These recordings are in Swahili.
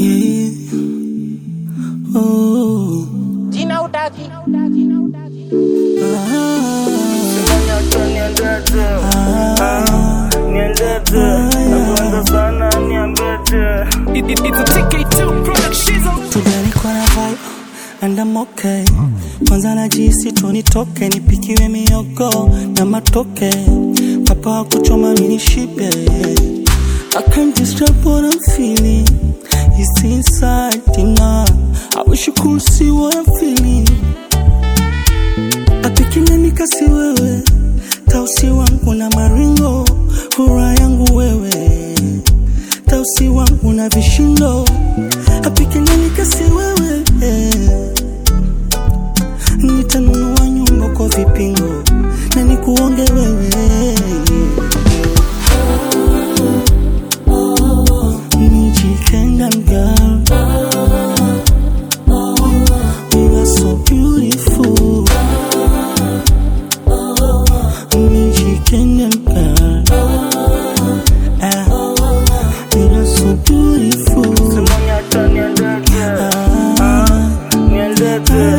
Yeah. Oh. Jina utaki. Tujalikwa na vibe and I'm okay. Kwanza najisi tu nitoke nipikiwe miogo na matoke, papa wa kuchoma mini shibe. I can't describe what I'm feeling. It's inside now. I wish you could see what I'm feeling. Apikine nikasi wewe, tausi wangu na maringo, furaha yangu wewe, tausi wangu na vishindo. Apikine nikasi wewe, nitanunua nyumba kwa vipingo na nikuonge wewe. Michikengan girl, you are so beautiful. Michikengan girl, ah, you are so beautiful. Ah,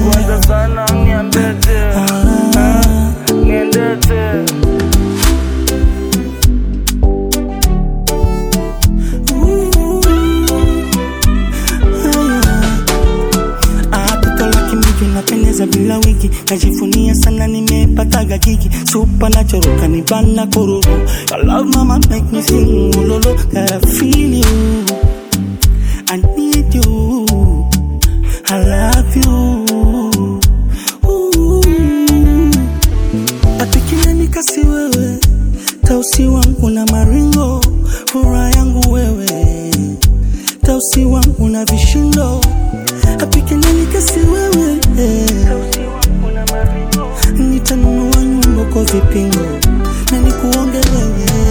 Ah, toto la kimiji napendeza bila wigi, najivunia sana nimepataga gigi, super natural kanibana kururu. Your love mama make me sing ulolo, gotta feel you, I need you, I love you. Ooh. Atikile nikasi wewe, tausi wangu na maringo, furaha yangu wewe, tausi wangu na vishindo, apikile nikasi wewe, nitanunua nyumba kwa vipingo na nikuonge wewe